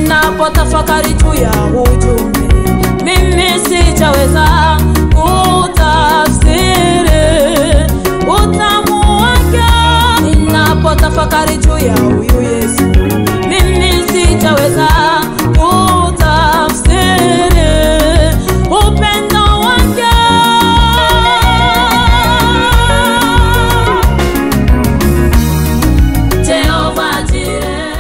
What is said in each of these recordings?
ninapotafakari juu ya ujumbe mimi sitaweza kutafsiri utamu wake ninapotafakari juu ya huyu yesu mimi sitaweza kutafsiri upendo wake Jehova Jireh.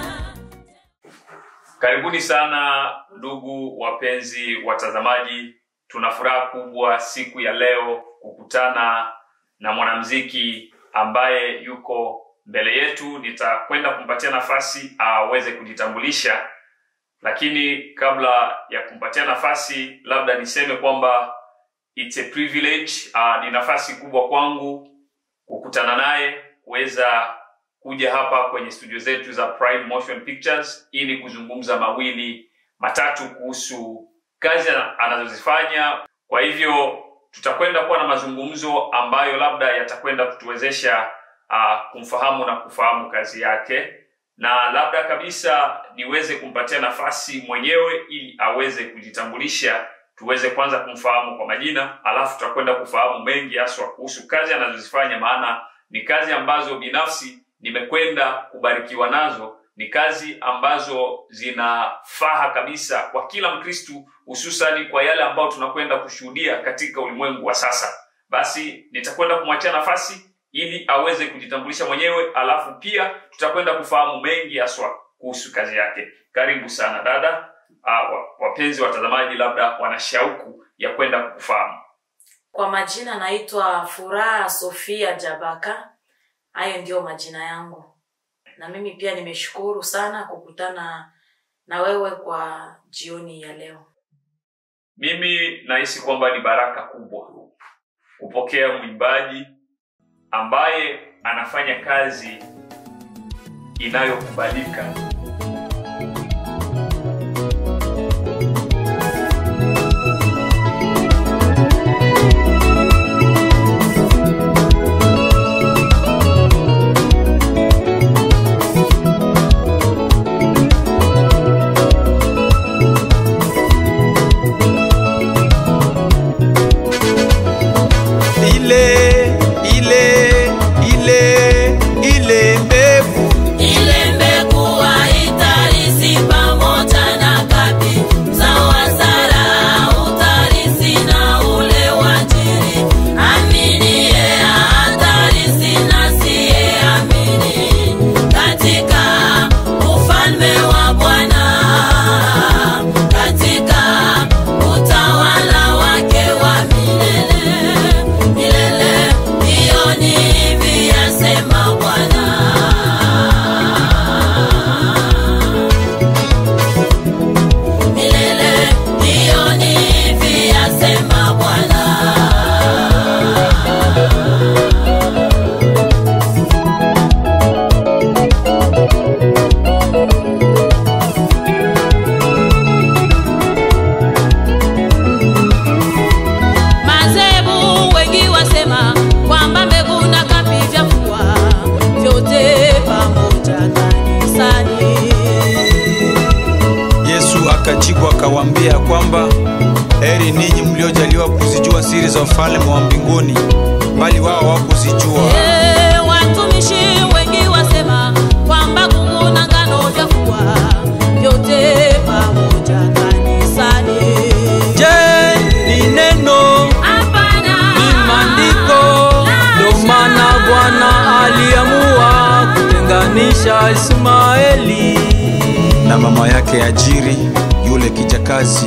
Karibuni sana ndugu wapenzi watazamaji, tuna furaha kubwa siku ya leo kukutana na mwanamuziki ambaye yuko mbele yetu. Nitakwenda kumpatia nafasi aweze kujitambulisha, lakini kabla ya kumpatia nafasi, labda niseme kwamba it's a privilege, uh, ni nafasi kubwa kwangu kukutana naye kuweza kuja hapa kwenye studio zetu za Prime Motion Pictures ili kuzungumza mawili matatu kuhusu kazi ana- anazozifanya. Kwa hivyo tutakwenda kuwa na mazungumzo ambayo labda yatakwenda kutuwezesha uh, kumfahamu na kufahamu kazi yake, na labda kabisa niweze kumpatia nafasi mwenyewe ili aweze kujitambulisha, tuweze kwanza kumfahamu kwa majina, alafu tutakwenda kufahamu mengi haswa kuhusu kazi anazozifanya, maana ni kazi ambazo binafsi nimekwenda kubarikiwa nazo ni kazi ambazo zinafaha kabisa kwa kila mkristu hususani kwa yale ambayo tunakwenda kushuhudia katika ulimwengu wa sasa basi nitakwenda kumwachia nafasi ili aweze kujitambulisha mwenyewe alafu pia tutakwenda kufahamu mengi haswa kuhusu kazi yake karibu sana dada uh, wapenzi watazamaji labda wana shauku ya kwenda kufahamu Kwa majina naitwa Furaha Sofia Jabaka. Hayo ndiyo majina yangu, na mimi pia nimeshukuru sana kukutana na wewe kwa jioni ya leo. mimi nahisi kwamba ni baraka kubwa kupokea mwimbaji ambaye anafanya kazi inayokubalika ile ile ile ile mbegu Ile mbegu haitarisi pamoja na kapi sawa Sara utarisi na ule wajiri aminiye hatarisi na siye amini katika ufalme wa Bwana katika utawala wake wa milele milele. Hiyo ni hivi yasema Bwana. milele hiyo ni hivi yasema bwana mazebu wengi wasema kwamba mbegu na kapi vyafua vyote pamoja kanisani yesu akajibu akawaambia kwamba heri ninyi mliojaliwa kuzijua siri za ufalme wa mbinguni bali wao hawakuzijua Eh, watumishi wengi wasema kwamba kungu na ngano vyafua vyote pamoja kanisani. je ni neno Hapana, ni maandiko ndo maana bwana aliamua kutenganisha ismaeli na mama yake ajiri yule kijakazi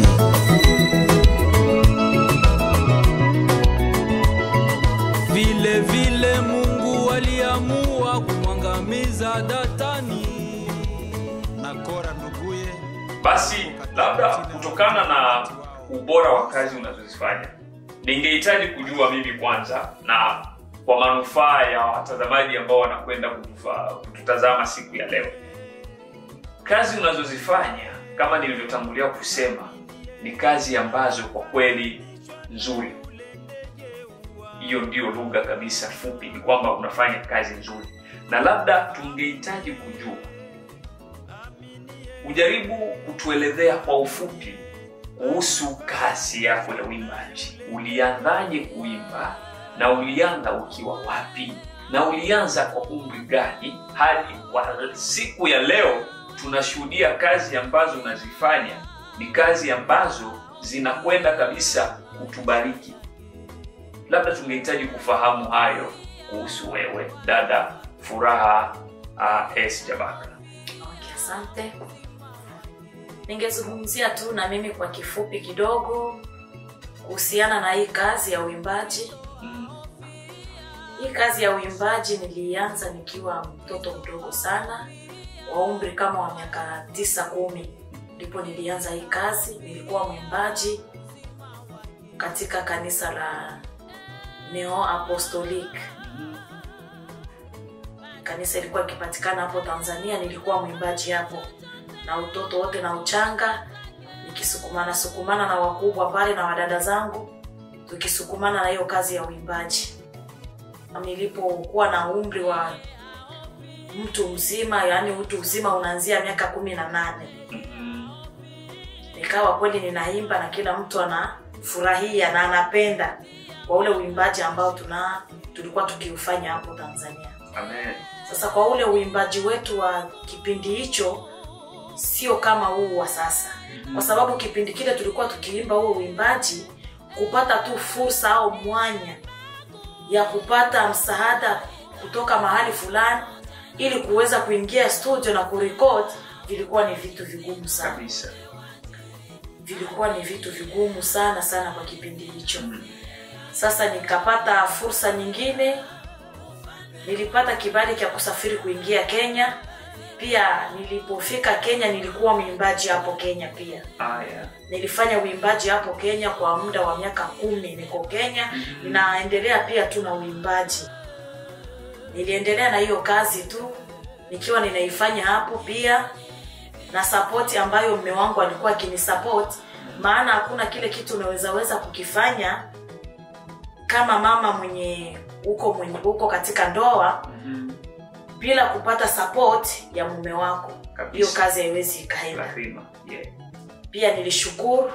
vile vile mungu aliamua kumwangamiza datani na kora nduguye basi labda kutokana na ubora wa kazi unazozifanya ningehitaji kujua mimi kwanza na kwa manufaa ya watazamaji ambao wanakwenda kutufa- kututazama siku ya leo kazi unazozifanya kama nilivyotangulia kusema ni kazi ambazo kwa kweli nzuri hiyo ndio lugha kabisa fupi ni kwamba unafanya kazi nzuri na labda tungehitaji kujua ujaribu kutuelezea kwa ufupi kuhusu kazi yako ya uimbaji. Ulianzaje kuimba na ulianza ukiwa wapi na ulianza kwa umri gani hadi kwa siku ya leo tunashuhudia kazi ambazo unazifanya ni kazi ambazo zinakwenda kabisa kutubariki. Labda tungehitaji kufahamu hayo kuhusu wewe dada Furaha uh, S Jabaka. Okay, asante. Ningezungumzia tu na mimi kwa kifupi kidogo kuhusiana na hii kazi ya uimbaji. Mm. Hii kazi ya uimbaji nilianza nikiwa mtoto mdogo sana wa umri kama wa miaka tisa kumi, ndipo nilianza hii kazi. Nilikuwa mwimbaji katika kanisa la Neo Apostolic. Kanisa ilikuwa ikipatikana hapo Tanzania. Nilikuwa mwimbaji hapo na utoto wote na uchanga, nikisukumana sukumana na wakubwa pale na wadada zangu, tukisukumana na hiyo kazi ya uimbaji. Nilipokuwa na umri wa mtu mzima, yaani utu uzima unaanzia miaka kumi na nane Mhm. nikawa kweli ninaimba na kila mtu anafurahia na anapenda kwa ule uimbaji ambao tuna tulikuwa tukiufanya hapo Tanzania. Amen. Sasa kwa ule uimbaji wetu wa kipindi hicho sio kama huu wa sasa, kwa sababu kipindi kile tulikuwa tukiimba huo uimbaji kupata tu fursa au mwanya ya kupata msaada kutoka mahali fulani ili kuweza kuingia studio na kurekod, vilikuwa ni vitu vigumu sana Kabisa. vilikuwa ni vitu vigumu sana sana kwa kipindi hicho. Sasa nikapata fursa nyingine, nilipata kibali cha kusafiri kuingia Kenya. Pia nilipofika Kenya nilikuwa mwimbaji hapo Kenya pia. Aya. Nilifanya uimbaji hapo Kenya kwa muda wa miaka kumi. Niko Kenya, ninaendelea pia tu na uimbaji. Niliendelea na hiyo kazi tu nikiwa ninaifanya hapo pia na sapoti ambayo mme wangu alikuwa akinisapoti, maana hakuna kile kitu unawezaweza kukifanya kama mama mwenye uko mwenye uko katika ndoa Mhm. bila kupata support ya mume wako. Kabisa. Hiyo kazi haiwezi ikaenda. Lazima. Yeah. Pia nilishukuru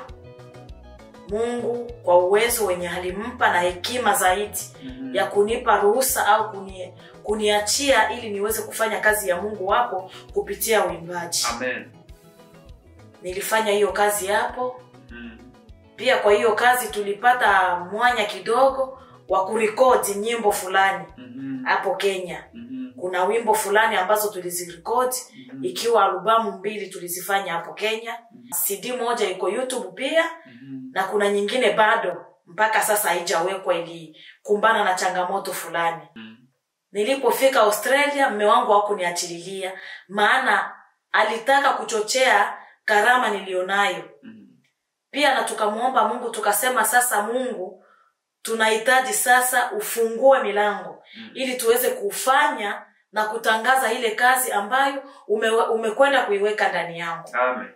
Mungu kwa uwezo wenye alimpa na hekima zaidi Mhm. ya kunipa ruhusa au kuni, kuniachia ili niweze kufanya kazi ya Mungu hapo kupitia uimbaji. Amen. Nilifanya hiyo kazi hapo. Mhm. Pia kwa hiyo kazi tulipata mwanya kidogo wa kurekodi nyimbo fulani Mhm. hapo Kenya. Mhm. Kuna wimbo fulani ambazo tulizirekodi Mhm. ikiwa albamu mbili tulizifanya hapo Kenya. CD moja iko YouTube pia Mhm. na kuna nyingine bado mpaka sasa haijawekwa, ilikumbana na changamoto fulani. Mhm. Nilipofika Australia, mme wangu hakuniachililia, maana alitaka kuchochea karama nilionayo Mhm. pia na tukamwomba Mungu tukasema, sasa Mungu, tunahitaji sasa ufungue milango Mm. ili tuweze kufanya na kutangaza ile kazi ambayo ume, umekwenda kuiweka ndani yangu. Amen.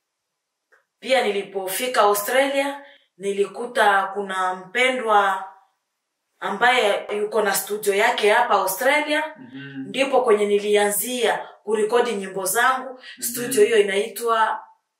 Pia nilipofika Australia nilikuta kuna mpendwa ambaye yuko na studio yake hapa Australia, Mhm. ndipo kwenye nilianzia kurekodi nyimbo zangu. Studio hiyo inaitwa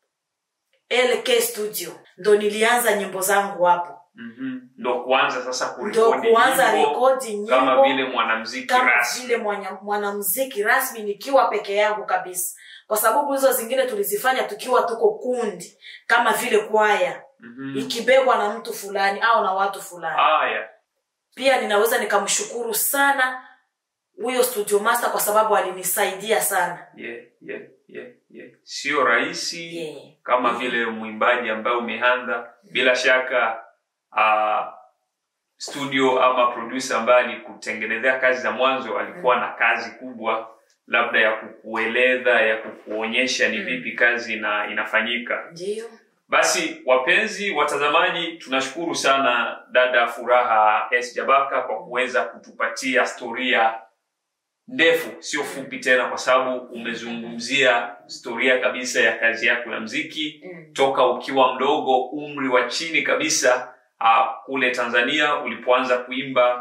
LK Studio, ndo nilianza nyimbo zangu hapo, Mhm. Ndo kuanza sasa ndo kurekodi kuanza nyimbo rekodi kama nyimbo vile mwanamuziki kama rasmi. vile mwana- mwanamuziki rasmi nikiwa peke yangu kabisa, kwa sababu hizo zingine tulizifanya tukiwa tuko kundi kama vile kwaya Mhm. ikibebwa na mtu fulani au na watu fulani. Aya. Pia ninaweza nikamshukuru sana huyo studio master kwa sababu alinisaidia sana. Yeah, yeah, yeah, yeah. Sio rahisi Yeah. kama vile mwimbaji ambaye umeanza bila shaka uh, studio ama producer ambaye alikutengenezea kazi za mwanzo alikuwa na kazi kubwa labda ya kukueleza ya kukuonyesha ni Mm. vipi kazi ina, inafanyika Ndio. basi wapenzi watazamaji tunashukuru sana dada furaha s jabaka kwa kuweza kutupatia storia ndefu sio fupi tena kwa sababu umezungumzia storia kabisa ya kazi yako ya mziki Mm. toka ukiwa mdogo umri wa chini kabisa uh, kule tanzania ulipoanza kuimba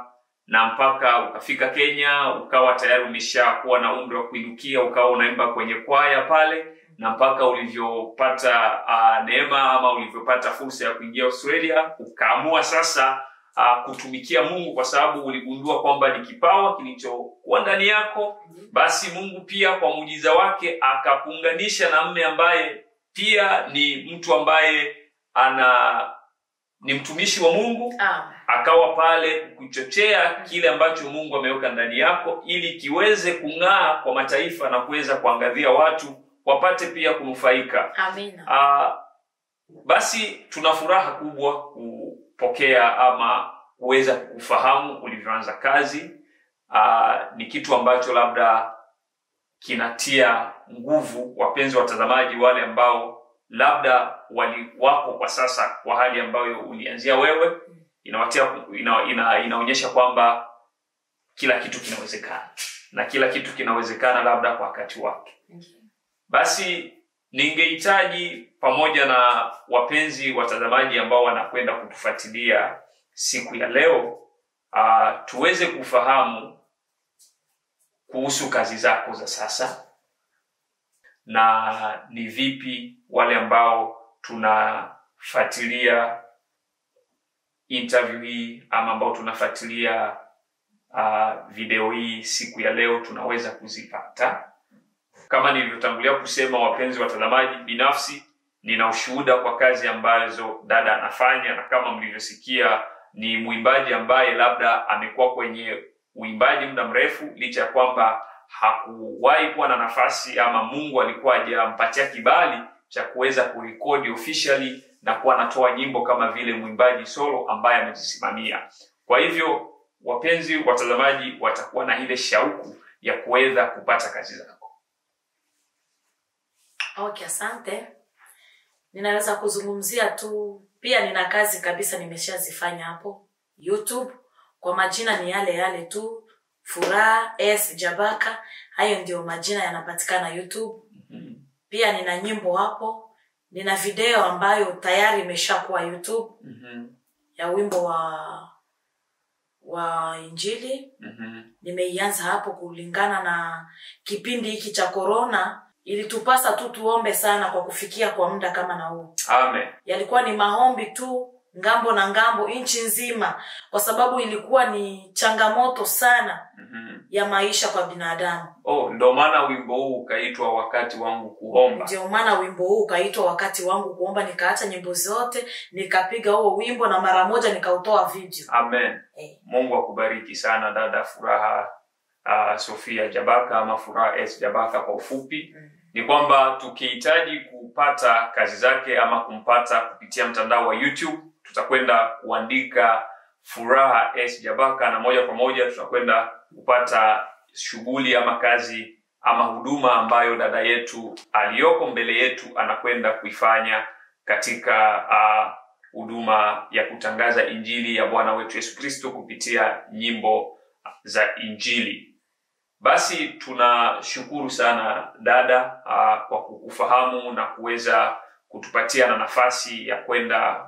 na mpaka ukafika Kenya ukawa tayari umeshakuwa na umri wa kuinukia ukawa unaimba kwenye kwaya pale na mpaka ulivyopata uh, neema ama ulivyopata fursa ya kuingia Australia ukaamua sasa uh, kutumikia Mungu kwa sababu uligundua kwamba ni kipawa kilichokuwa ndani yako. Basi Mungu pia kwa muujiza wake akakuunganisha na mme ambaye pia ni mtu ambaye ana ni mtumishi wa Mungu Ah, akawa pale kuchochea kile ambacho Mungu ameweka ndani yako ili kiweze kung'aa kwa mataifa na kuweza kuangazia watu wapate pia kunufaika. amina. Ah, basi tuna furaha kubwa kupokea ama kuweza kufahamu ulivyoanza kazi. Ah, ni kitu ambacho labda kinatia nguvu wapenzi watazamaji wale ambao labda wali wako kwa sasa kwa hali ambayo ulianzia wewe inawatia ina, ina, inaonyesha kwamba kila kitu kinawezekana na kila kitu kinawezekana labda kwa wakati wake basi ningehitaji pamoja na wapenzi watazamaji ambao wanakwenda kutufuatilia siku ya leo uh, tuweze kufahamu kuhusu kazi zako za sasa na ni vipi wale ambao tunafuatilia interview hii ama ambao tunafuatilia uh, video hii siku ya leo tunaweza kuzipata kama nilivyotangulia kusema wapenzi watazamaji binafsi nina ushuhuda kwa kazi ambazo dada anafanya na kama mlivyosikia ni mwimbaji ambaye labda amekuwa kwenye uimbaji muda mrefu licha ya kwamba hakuwahi kuwa na nafasi ama mungu alikuwa hajampatia kibali cha kuweza kurekodi officially na kuwa anatoa nyimbo kama vile mwimbaji solo ambaye amejisimamia kwa hivyo wapenzi watazamaji watakuwa na ile shauku ya kuweza kupata kazi zako Okay, asante. Ninaweza kuzungumzia tu, pia nina kazi kabisa nimeshazifanya hapo YouTube. Kwa majina ni yale yale tu, Furaha S Jabaka. Hayo ndio majina yanapatikana YouTube. Pia nina nyimbo hapo, nina video ambayo tayari imeshakuwa YouTube Mhm, ya wimbo wa wa Injili. mhm, nimeianza hapo kulingana na kipindi hiki cha korona ilitupasa tu tuombe sana kwa kufikia kwa muda kama na huu amen yalikuwa ni maombi tu ngambo na ngambo nchi nzima kwa sababu ilikuwa ni changamoto sana Mhm. ya maisha kwa binadamu oh ndo maana wimbo huu ukaitwa wakati wangu kuomba ndio maana wimbo huu ukaitwa wakati wangu kuomba nikaacha nyimbo zote nikapiga huo wimbo na mara moja nikautoa video amen eh. mungu akubariki sana dada furaha uh, sofia jabaka ama furaha s jabaka kwa ufupi Mm. ni kwamba tukihitaji kupata kazi zake ama kumpata kupitia mtandao wa youtube tutakwenda kuandika furaha s jabaka na moja kwa moja tutakwenda kupata shughuli ama kazi ama huduma ambayo dada yetu aliyoko mbele yetu anakwenda kuifanya katika ah, huduma ya kutangaza injili ya bwana wetu yesu kristo kupitia nyimbo za injili basi tunashukuru sana dada uh, kwa kukufahamu na kuweza kutupatia na nafasi ya kwenda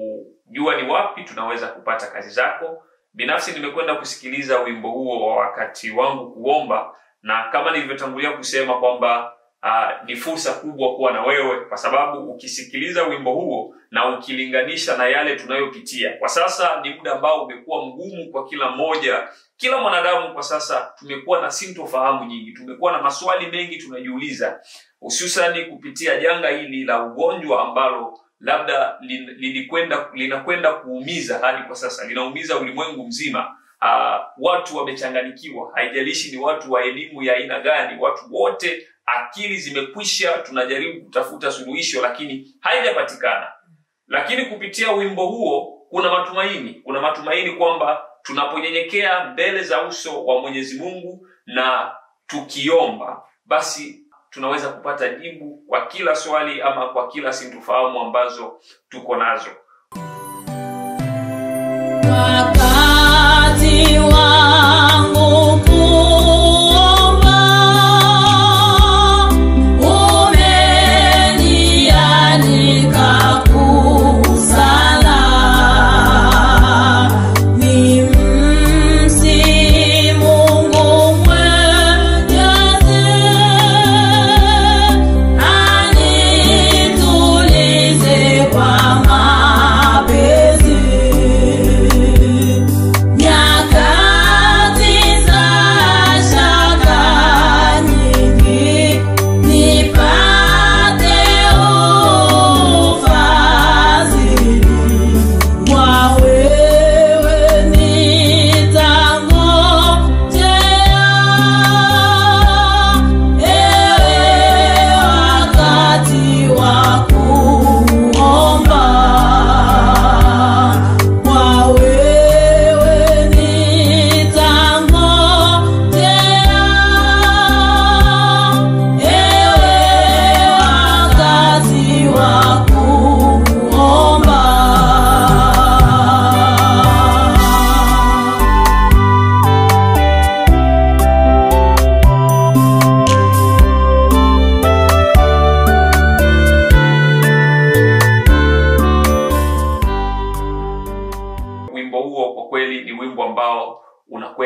kujua ni wapi tunaweza kupata kazi zako binafsi nimekwenda kusikiliza wimbo huo wa wakati wangu kuomba na kama nilivyotangulia kusema kwamba uh, ni fursa kubwa kuwa na wewe kwa sababu ukisikiliza wimbo huo na ukilinganisha na yale tunayopitia kwa sasa ni muda ambao umekuwa mgumu kwa kila mmoja kila mwanadamu kwa sasa tumekuwa na sintofahamu nyingi tumekuwa na maswali mengi tunajiuliza hususani kupitia janga hili la ugonjwa ambalo labda lin- lilikwenda linakwenda kuumiza hadi kwa sasa linaumiza ulimwengu mzima uh, watu wamechanganikiwa haijalishi ni watu wa elimu ya aina gani watu wote akili zimekwisha tunajaribu kutafuta suluhisho lakini haijapatikana lakini kupitia wimbo huo kuna matumaini kuna matumaini kwamba tunaponyenyekea mbele za uso wa mwenyezi mungu na tukiomba basi tunaweza kupata jibu kwa kila swali ama kwa kila sintofahamu ambazo tuko nazo Wakati wangu kuomba, umenialika kusala. Ni msimu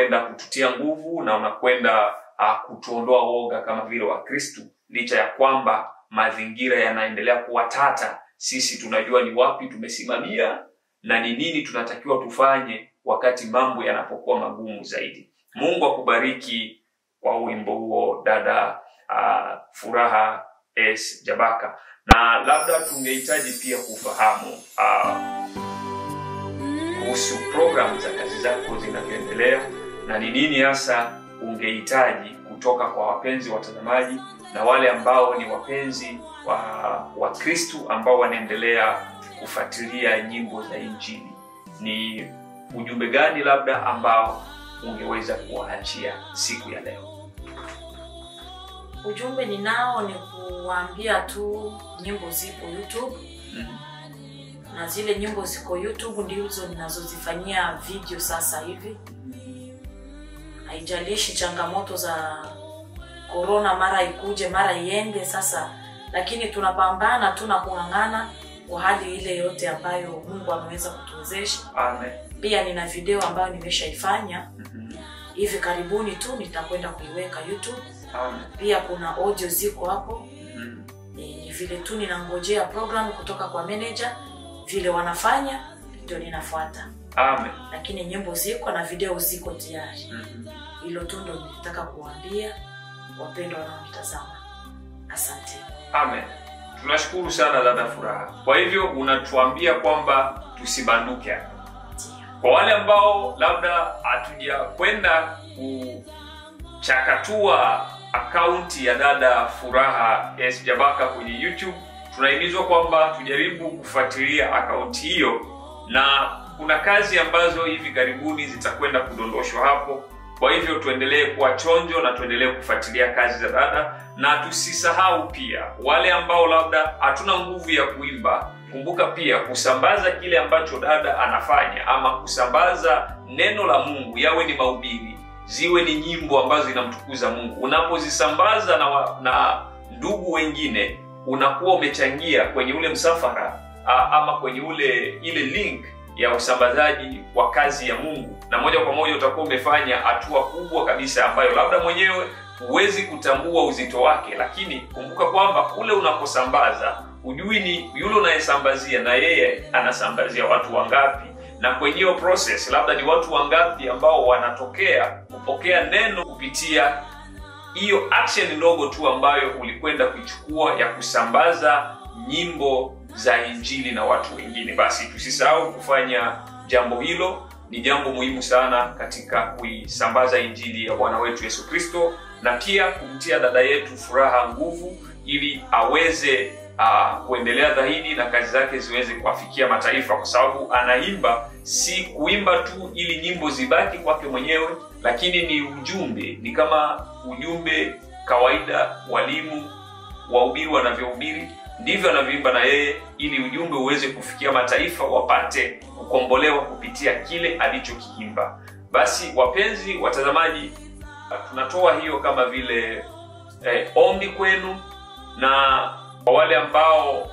unakwenda kututia nguvu na unakwenda uh, kutuondoa woga kama vile wakristu licha ya kwamba mazingira yanaendelea kuwa tata sisi tunajua ni wapi tumesimamia na ni nini tunatakiwa tufanye wakati mambo yanapokuwa magumu zaidi mungu akubariki kwa wimbo huo dada uh, furaha s jabaka na labda tungehitaji pia kufahamu uh, kuhusu programu za kazi zako zinavyoendelea na ni nini hasa ungehitaji kutoka kwa wapenzi watazamaji na wale ambao ni wapenzi wa wakristu ambao wanaendelea kufuatilia nyimbo za injili ni ujumbe gani labda ambao ungeweza kuwaachia siku ya leo ujumbe ninao ni kuwaambia tu nyimbo ziko youtube mm. na zile nyimbo ziko youtube ndizo ninazozifanyia video sasa hivi haijalishi changamoto za korona mara ikuje mara iende sasa lakini tunapambana tu na kung'ang'ana kwa hali ile yote ambayo mungu ameweza kutuwezesha amen pia nina video ambayo nimeshaifanya Mhm. hivi karibuni tu nitakwenda kuiweka youtube amen pia kuna audio ziko hapo Mhm. ni ni vile tu ninangojea program kutoka kwa manager vile wanafanya ndio ninafuata amen lakini nyimbo ziko na video ziko tayari Mhm. hilo tu ndo nilitaka kuwaambia wapendwa wanaonitazama asante amen tunashukuru sana dada furaha kwa hivyo unatuambia kwamba tusibanduke hapa Ndio. kwa wale ambao labda hatujakwenda kuchakatua akaunti ya dada furaha s jabaka kwenye youtube tunahimizwa kwamba tujaribu kufuatilia akaunti hiyo na kuna kazi ambazo hivi karibuni zitakwenda kudondoshwa hapo kwa hivyo tuendelee kuwa chonjo na tuendelee kufuatilia kazi za dada na tusisahau pia wale ambao labda hatuna nguvu ya kuimba kumbuka pia kusambaza kile ambacho dada anafanya ama kusambaza neno la mungu yawe ni mahubiri ziwe ni nyimbo ambazo zinamtukuza mungu unapozisambaza na, wa, na ndugu wengine unakuwa umechangia kwenye ule msafara a, ama kwenye ule ile link ya usambazaji wa kazi ya mungu na moja kwa moja utakuwa umefanya hatua kubwa kabisa ambayo labda mwenyewe huwezi kutambua uzito wake lakini kumbuka kwamba kule unaposambaza hujui ni yule unayesambazia na yeye anasambazia watu wangapi na kwenye hiyo process labda ni watu wangapi ambao wanatokea kupokea neno kupitia hiyo action ndogo tu ambayo ulikwenda kuichukua ya kusambaza nyimbo za injili na watu wengine basi tusisahau kufanya jambo hilo ni jambo muhimu sana katika kuisambaza injili ya bwana wetu yesu kristo na pia kumtia dada yetu furaha nguvu ili aweze uh, kuendelea dhahidi na kazi zake ziweze kuwafikia mataifa kwa sababu anaimba si kuimba tu ili nyimbo zibaki kwake mwenyewe lakini ni ujumbe ni kama ujumbe kawaida walimu wahubiri wanavyohubiri ndivyo anavyoimba na yeye ili ujumbe uweze kufikia mataifa wapate kukombolewa kupitia kile alichokiimba basi wapenzi watazamaji tunatoa hiyo kama vile eh, ombi kwenu na kwa wale ambao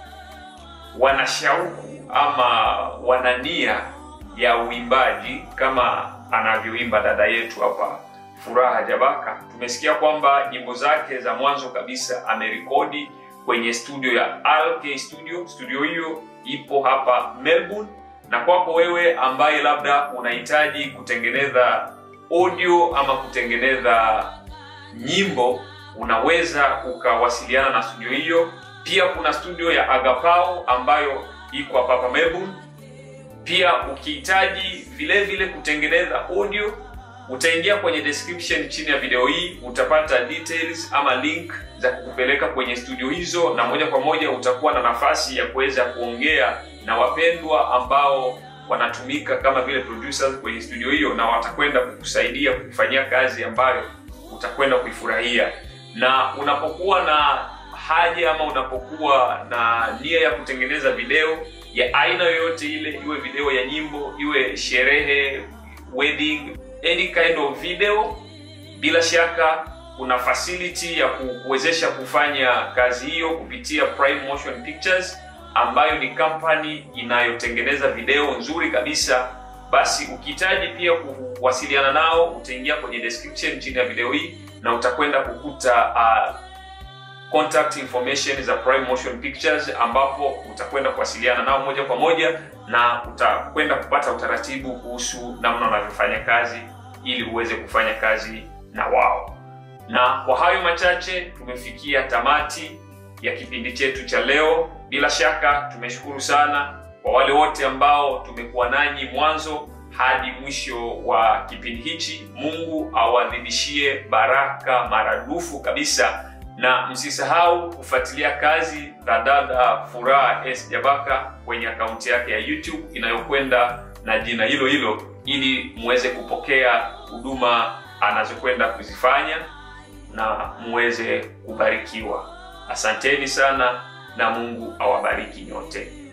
wana shauku ama wana nia ya uimbaji kama anavyoimba dada yetu hapa furaha jabaka tumesikia kwamba nyimbo zake za mwanzo kabisa amerekodi kwenye studio ya rk studio studio hiyo ipo hapa melbourne na kwako wewe ambaye labda unahitaji kutengeneza audio ama kutengeneza nyimbo unaweza ukawasiliana na studio hiyo pia kuna studio ya agapao ambayo iko hapa hapa melbourne pia ukihitaji vile vile kutengeneza audio utaingia kwenye description chini ya video hii utapata details ama link za kukupeleka kwenye studio hizo na moja kwa moja utakuwa na nafasi ya kuweza kuongea na wapendwa ambao wanatumika kama vile producers kwenye studio hiyo na watakwenda kukusaidia kufanyia kazi ambayo utakwenda kuifurahia na unapokuwa na haja ama unapokuwa na nia ya kutengeneza video ya aina yoyote ile iwe video ya nyimbo iwe sherehe wedding any kind of video bila shaka kuna facility ya kuwezesha kufanya kazi hiyo kupitia Prime Motion Pictures ambayo ni kampani inayotengeneza video nzuri kabisa basi ukihitaji pia kuwasiliana nao utaingia kwenye description chini ya video hii na utakwenda kukuta uh, contact information za Prime Motion Pictures ambapo utakwenda kuwasiliana nao moja kwa moja na utakwenda kupata utaratibu kuhusu namna wanavyofanya kazi ili uweze kufanya kazi na wao. Na kwa hayo machache tumefikia tamati ya kipindi chetu cha leo. Bila shaka tumeshukuru sana kwa wale wote ambao tumekuwa nanyi mwanzo hadi mwisho wa kipindi hichi. Mungu awadhibishie baraka maradufu kabisa na msisahau kufuatilia kazi za dada Furaha S Jabaka kwenye akaunti yake ya YouTube inayokwenda na jina hilo hilo, ili muweze kupokea huduma anazokwenda kuzifanya na muweze kubarikiwa. Asanteni sana na Mungu awabariki nyote.